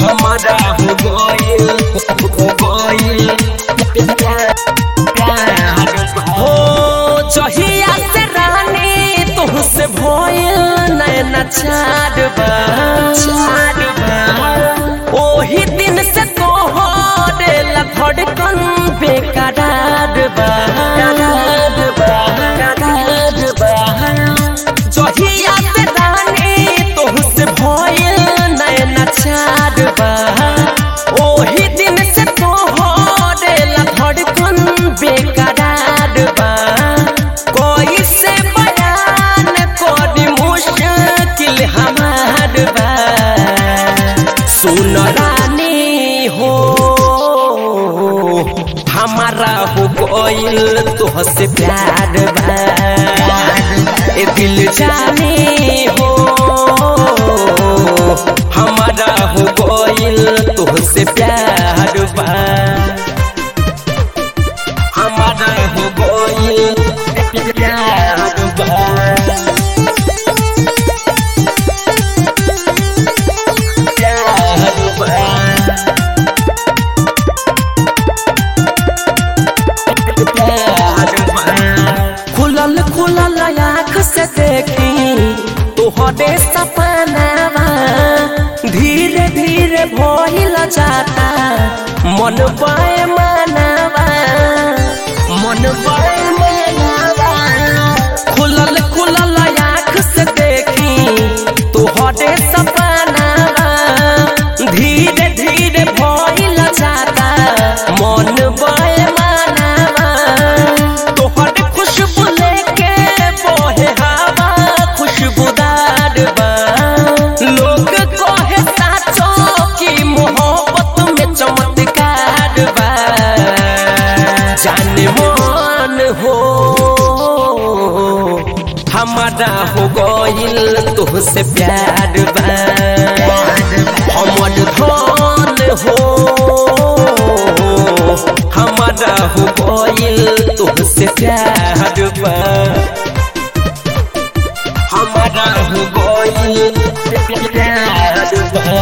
हमारा हो गइल हो गइल प्यार हो जहिया से रानी तुहसे भइल नैना छाड़बा छाड़बा ओही दिन से तोहरे ला धड़कन बेकरार बा करार बा करार बा जहिया से रानी तुहसे भइल नैना छाड़बा ओही दिन से तोहरे ला धड़कन बेकरार बा कोई से बयान करी मुश्किल हमार बा सुन रानी हो हमारा हो गइल तोहसे प्यार बा ए दिल जाने हो हमारा हो गइल तोहसे प्यार बा हमारा हो गइल प्यार बा प्यार बा खुलल खुलल आँख से देखी तोहरे सपनावा धीरे धीरे भइल जाता मन पाए मनावा मन पाए मनावा खुलल खुलल आँख से देखी तोहरे सपनावा धीरे धीरे भइल जाता मन पाए मनावा तोहर खुशबू लेके बोहे हवा खुशबूदार बा लोग कहे साचो की मोहब्बत में चमत्कार बा जाने मन हो हमारा हो गइल तुहसे प्यार बा हमर धन हो हमारा हो गइल तुहसे प्यार बा हमारा हो गइल प्यार बा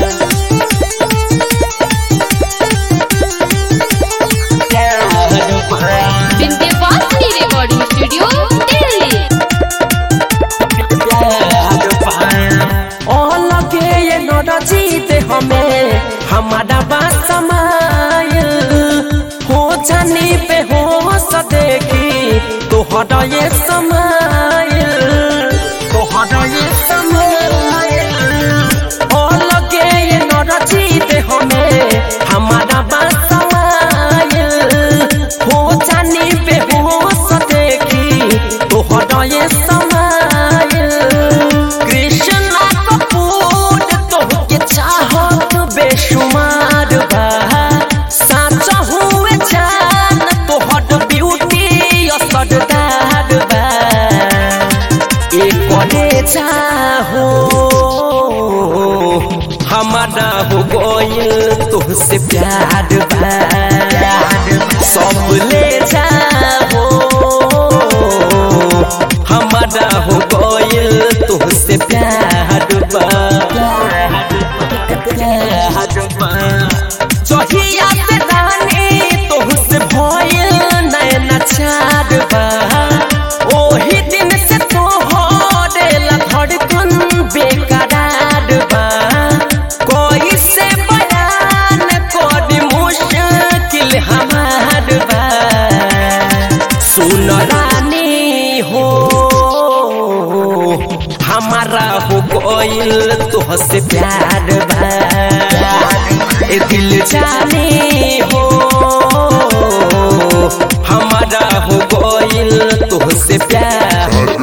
प्यार बा विंध्यवासिनी रिकॉर्डिंग स्टूडियो दिल्ली लगे ये नरजीत हमें हमारा बात समाय हो जाने पे हो सदेगी तोहरा ये समय तोहरा ये समय ओ लगे ये नरजीत हमें हमारा बात समाय हो जाने पे हो सदेगी तोहरा ये समय कृष्णा कपूर तोहके चाहत बेशुमार बा साचा हुए जान तोहर ब्यूटी असरदार बा एक करे चाहो हमारा हो गइल तुहसे प्यार बा सब ले जाओ हमारा हो गइल तुहसे प्यार बा प्यार बा जहिया से रानी तुहसे भइल नैना चार बा ओही दिन से तोहरे ला धड़कन बेकरार बा कोई से बयान करी मुश्किल हमार बा सुन रानी हो हमारा हो गइल तोहसे प्यार बा ए दिल जाने